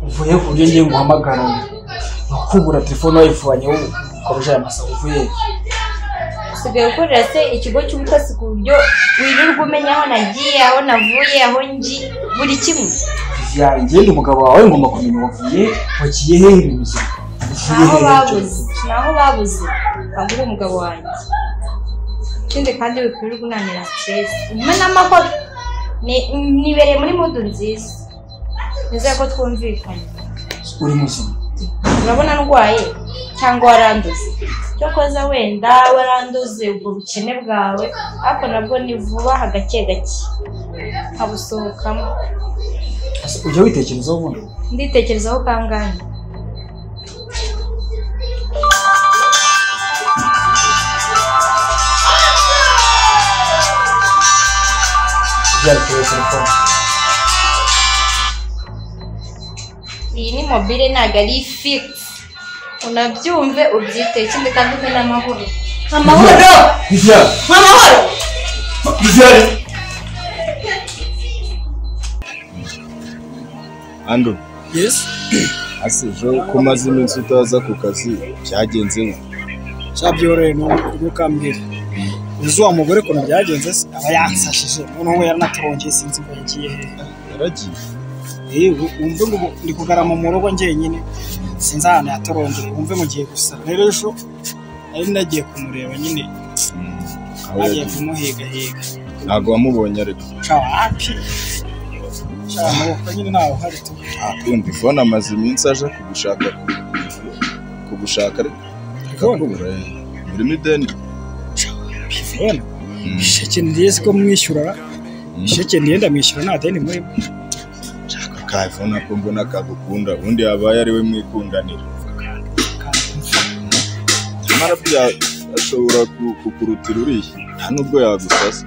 uvuye ku buryo ngiye nguhamagara nakubura telefone wayivanye ukoresha aya masa uvuye usigaye ukorera se ikigo cy'ubutasi ku buryo wirirwa umenya aho nagiye aho navuye aho ngi buri kimwe yanjye ndi umugabo wawe ngomba kumenya wavuye wakiye hehe ibintu buzima uvuye naho hehe babuze naho babuze ahubwo umugabo wanjye ikindi kandi wikwirirwa unanira stress umpe n'amahoro Ni- nibereye muri mudu nziza nizere ko twumvikanye uri muzima urabona ndwaye cyangwa waranduze icyo koza wenda waranduze ubwo bukene bwawe ariko nabwo ni vuba hagake gake nkabusohokamo Ese ujya witekerezaho ubundi nditekerezaho kangahe byarekuye telefone iyi ni mobile ntabwo ari fix unabyumve ubyite ikindi kandi umpe n'amahoro amahoro Viviane amahoro Viviane andu yes ase ejo ko umaze iminsi utaza ku kazi byagenze we cyabyoroheye nuko ambwira uzi wa mugore ukuntu byagenze se aba yansashije noneho we yaranaturongeye sinzi ngo yagiye hehe yaragiye yewe wumve ngo ubu ndi kugarama mu rugo njyenyine sinzi ahantu yatorongeye wumve mugiye gusa rero ejo nari nagiye kumureba nyine aho nagiye yagiye kumuhigahiga ntabwo wamubonye ariko ca wapi ca amaboko nyine ntawe uhari tu Ah, undi fone amaze iminsi aje kugushaka kugushaka ariko akakubura eh. urimo ideni pivona Mm. isheke ndiye ko mwishyura isheke ndiye ndamwishyura nta deni muri shaka kayifone ako mbona kagukunda ubundi yabaye ari we mwikundanira nyamara bya ashobora ku- kukurutira uriya nta nubwo yagusasa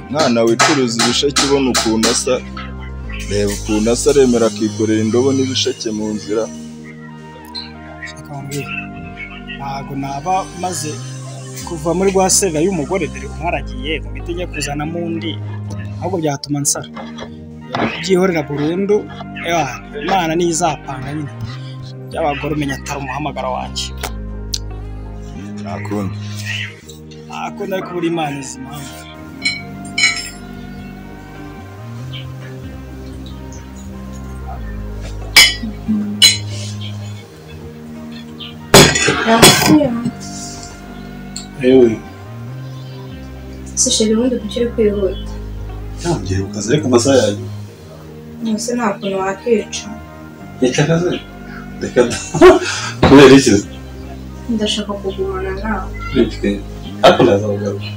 mwana wicuruza ibisheke ubona ukuntu asa reba ukuntu asa aremera akikorera indobo n'ibisheke mu nzira akambwira ntabwo naba maze kuva muri rwa serera y'umugore dore umwaragiye mu miti njya kuzanamo undi ahubwo byatuma nsara byihorera burundu eh, imana niyo izapanga nyine by'abagore umenya atari umuhamagaro wanjye nta kundi akunda ariko buri imana izi impamvu yewe si sheri ubundi kuki uri kwihuta ntangiye ku kazi ariko amasaha yanjye ese nta kuntu wakica yica akazi reka da kubera iki ndashaka kugumana nawe nitwe ariko naza kugaruka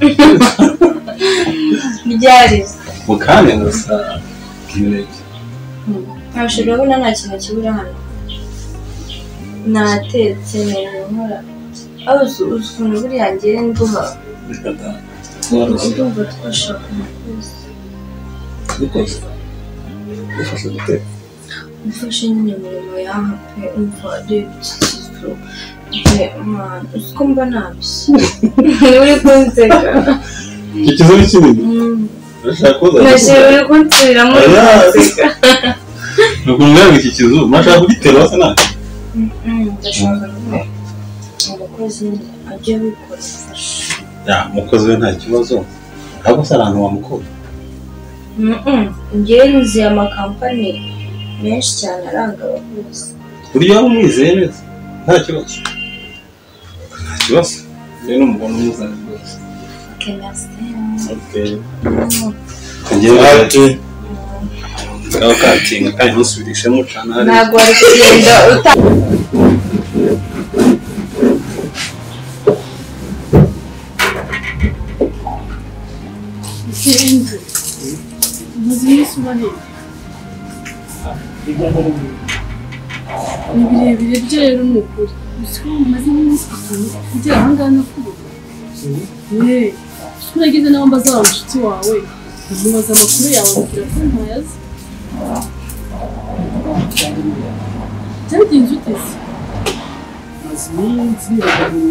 ryari mu kanya gusa k'imineke ntabwo urabona nta kintu kibura hano natetse neza nkora aho uzi uzi ukuntu buriya ngewe nduha reka da tworoshye ndumva twashaka umukozi dukoze dufashe guteka umfashe nyine imirimo yaha pe umva aribyo pe mwana uzi ko mba nabishye uri kunseka icyo kizo ni kinini Mm. urashaka kuza nashira uri kunsubiramo uri Oya. kunseka ni ukuntu mbwira ngo iki kizu mwashaka kugitera wase nta Mm, ndashaka nyine umukozi nyine ajye abikora mfashe ya umukozi we nta kibazo ntabwo se abantu bamukora ngewe nzi amakampani menshi cyane aranga abakozi buriya waba umwizeye neza nta kibazo nta kibazo rero umugabo umuzanye rwose Okay. Ngiye hati. Aho katinga kandi ntusubirishemo cana hari. ntabwo wari kugenda uta umaze iminsi umanira ni birebire byera ni ukuri gusa ko umaze iminsi itanu ugera aha ngaha no kubura yeee ko nagize n'aho mbaza wa mushuti wawe nkamubaza amakuru yawe ambwira ko ntayazi byagenze uteze maze iminsi nibaga mu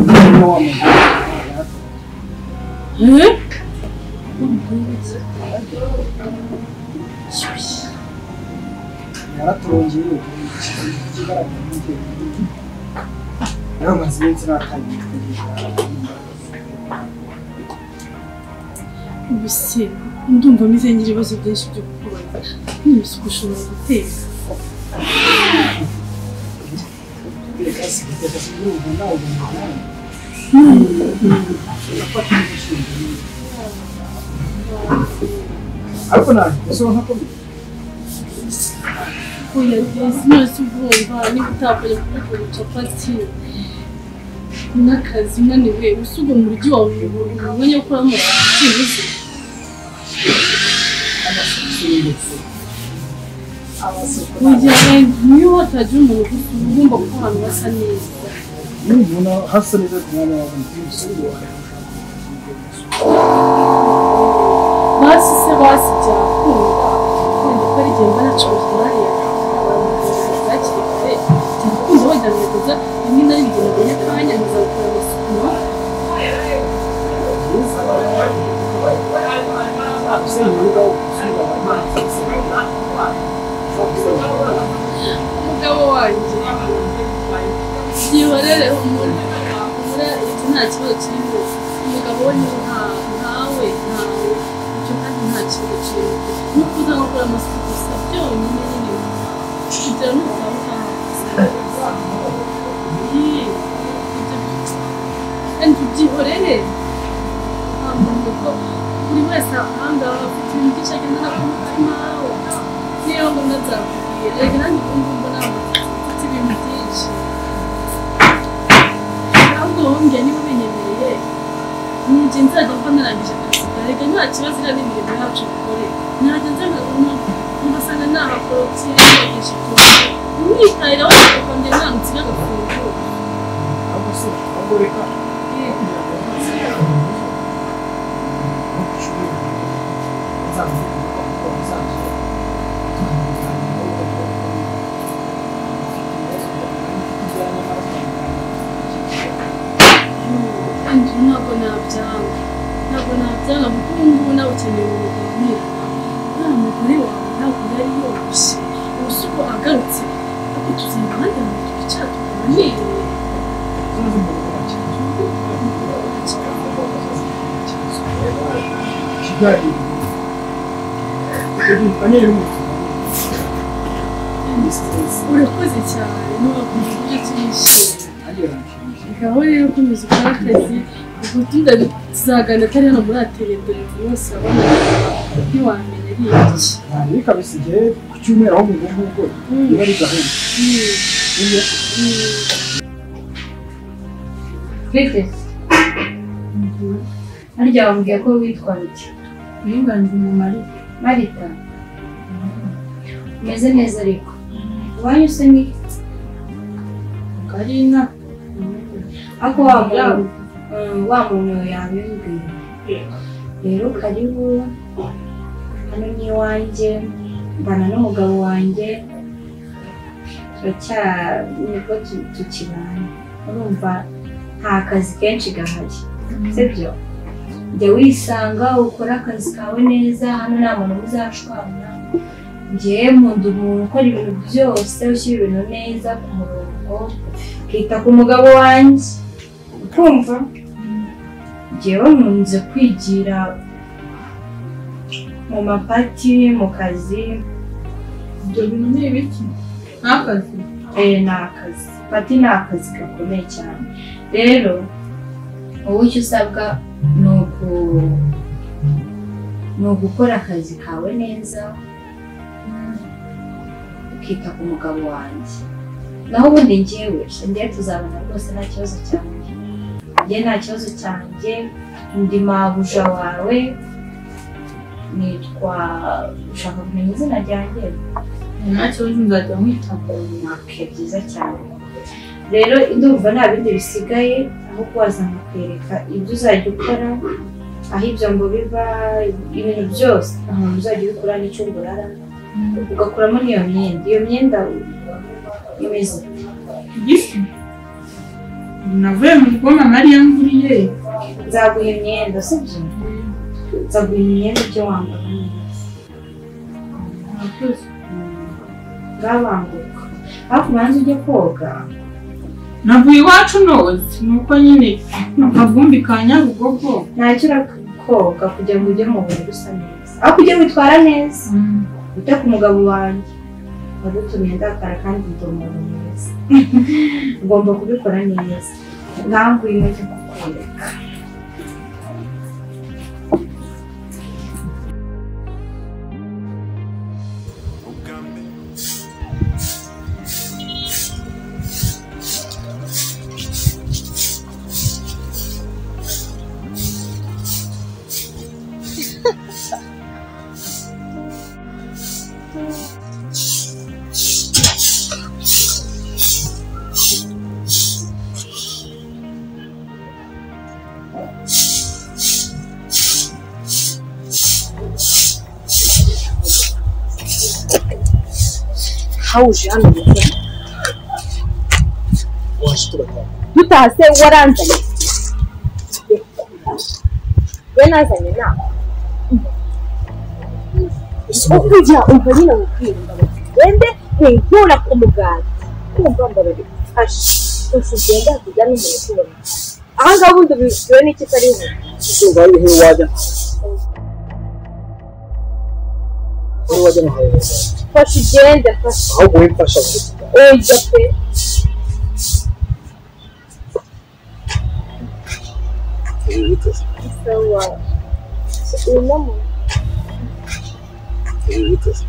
rugo niba wamuha Eh? yaraturongeye ikigaragara nk'ibyo yamaze iminsi natangiye ubuse ndumva meze ngira ibibazo byinshi byo kukubaza n'ibisuku ushobora guteka ariko ntabwo usohoka akomeye oya rwose mwese ubwumva niba utapfuye kubikora capati n'akazi unaniwe usugo mu rugi wawe ubonye ko ukoramo ikibuze mu gihe niyo watagira umuntu ugufi uba ugomba kuba ahantu hasa neza iyo umuntu hasa neza ku mwanya wawe ntibisubiye basi se basi byakunda kandi ko ari igihe mba nacuruza umwanya hakiri kare byakunda wajya mu bikorwa rimwe na rimwe mbonye akanya nkazakora amasuku nawe umugabo wanjye yibarere umuntu umura iki nta kibazo kirimo umugabo we ni nta ntawe ntawe ibyo kandi nta kibazo kirimo nuko uza gukora amasuku gusa byonyine nyine kugira ngo utabuka kandi ubyihorere ntabwo ko buri wese ahangaha afite ibintu byinshi agenda ku mutima we niyo mbona byakubwiye reka nanjye ukumva mbona mfite ibintu byinshi ahubwo wongeye niba ubinyemereye ni igihe nzajya mba narangije akazi karega nta kibazo iriya ni imirimo yacu dukore najya nza nkabona ugasanga nahakorotire nagije kure umwitarira wese ukongera ntanutse n'agafunguro ahubwo se ahubwo reka kandi ntabwo nabyanga ntabwo nabyanga kuko ubu ngubu nawe ukeneye ubuganira nta mugore wawe ntabwo yari yoroshye ubusa uko agarutse ariko tuzana abandi bantu twicara tuganire urakoze cyane ntiwakumva uburyo turishimye reka wowe rero ukomeza ukora akazi ubutunda tuzagana atari hano muri aterembere buri wese abona ntiwamenya ari iki bikabisigiye ku cyumweru aho mu ngubu biba ari gahunda Witeze. Harya wambwiye ko witwa bike. Niyunganije mu Marita. Marita. Umeze neza ariko. Iwanyu se ni ari nka ako wa muntu mm, wa muntu yabimbwiye. Rero karibu hano ni iwanjye mbana n'umugabo wanjye turacya nibwo tu- tukibana urumva nta kazi kenshi gahari sibyo jya wisanga ukore akazi kawe neza hano nta muntu uzashwana ngewe nkunda umuntu ukora ibintu byose ushyira ibintu neza ku murongo ukita ku mugabo wanjye ukumva ngewe nkunze kwigira mu mapati mu kazi ibyo bintu ni ibiki nta kazi Eh, ni akazi pati ni akazi gakomeye cyane rero wowe icyo usabwa ni uku- ni ugukora akazi kawe neza ukita ku mugabo wanjye naho ubundi njyewe njyewe tuzabona rwose nta kibazo cyanjye njye nta kibazo cyanjye ndi mabuja wawe nitwa ushaka kumenya izina ryanjye nta kibazo nzajya nkwita mwaka byiza cyane rero ndumva nta bindi bisigaye aho kubaza nkakwereka ibyo uzajya ukora aho ibyo ngo biba ibintu byose ahantu uzajya ubikora n'icyo urara ugakuramo n'iyo myenda iyo myenda imeze igifu navuye mu gikoma mariya nguriye nzaguha imyenda sibyo nzaguha imyenda ibyo wambara murakoze ngabanguka ariko ubanza ujye koga navuye iwacu noze nuko nyine akavumbi ka nyabugogo ntacyo urakoga kugira ngo ujye mu buriri usa neza ariko ujye witwara neza ute ku mugabo wanjye wadutumye ndakara kandi ndi umuntu mwiza ugomba kubikora neza nkanguye inkweto kukwereka aho uje hano gukora waje turataha dutase waranzanye we nazanye inama ukujya umva nyine mubwirwa wende winkura ku mugati kumva mbabarira ashe gusa ugenda hakujya n'umuntu ukubona aha ngaha ubundi bibwiwe n'iki atari we izuba ririho iyo wajya wowe wajya mu bayobozi fashe ugende fashe ahubwo wowe mfasha gusa oya pe ibi biteze sawa uyu muntu ibi biteze